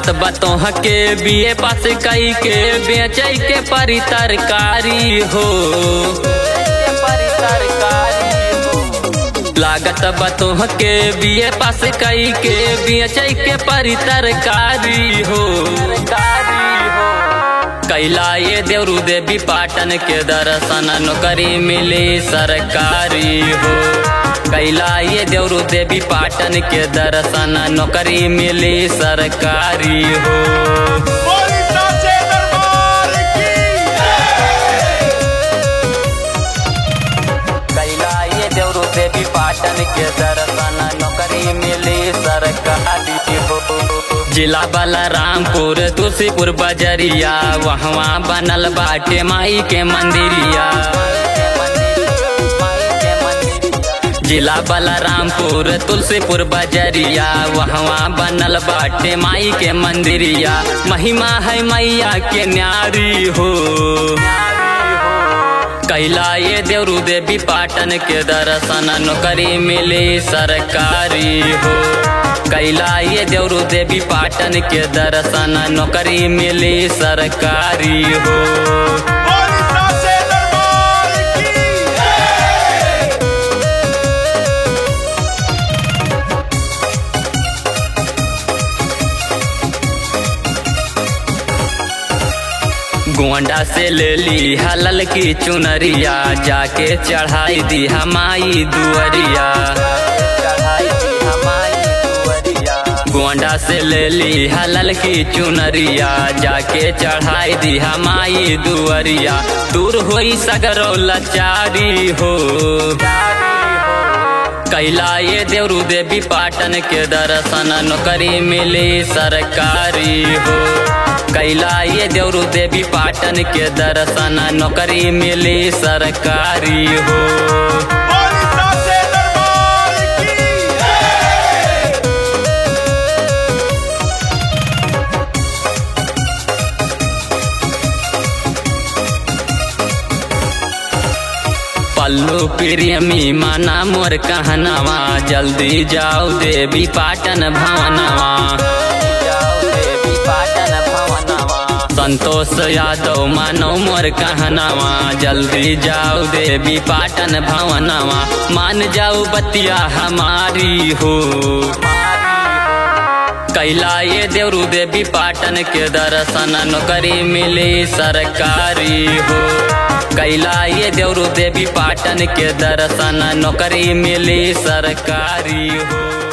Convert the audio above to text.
लागत बतोह के बीए पास कई के बेचै के परी तरकारी हो लागत बतोह के बीए पास कई के बेचै के परी तरकारी हो कैला ये देवरू देवी पाटन के दर्शन नौकरी मिली सरकारी हो कैला ये देवरू देवी पाटन के दर्शन नौकरी मिली सरकारी हो बोली साचे दरबार की कैला ये देवरू देवी पाटन के दर्शन नौकरी मिली सरकारी हो जिला बलरामपुर तुलसीपुर बजरिया वहाँ बनल बाटे माई के मंदिरिया जिला बलरामपुर तुलसीपुर बजरिया वहाँ बनल बाटे माई के मंदिरिया महिमा है मैया के न्यारी हो कैला ये देवरू देवी पाटन के दर्शन नौकरी मिली सरकारी हो कैला ये देवरू देवी पाटन के दर्शन नौकरी मिली सरकारी हो बोली साचे दरबार की गोंडा से ले ली हलल की चुनरिया जाके चढ़ाई दी हमाई दुअरिया गोंडा से ले ली हलल की चुनरिया जाके चढ़ाई दी हमाई दुअरिया दूर होई सगरो लाचारी हो कैला ये देवरू देवी पाटन के दर्शन नौकरी मिली सरकारी हो कैला ये देवरू देवी पाटन के दर्शन नौकरी मिली सरकारी हो बोली साचे दरबार की पल्लू प्रेमी माना मोर कहनावा जल्दी जाओ देवी पाटन भवनवा संतोष यादव मानो मोर कहनावा जल्दी जाओ देवी पाटन भवनवा मान जाओ बतिया हमारी हो कैला ये देवरू देवी पाटन के दर्शन नौकरी मिली सरकारी हो कैला ये देवरू देवी पाटन के दर्शन नौकरी मिली सरकारी हो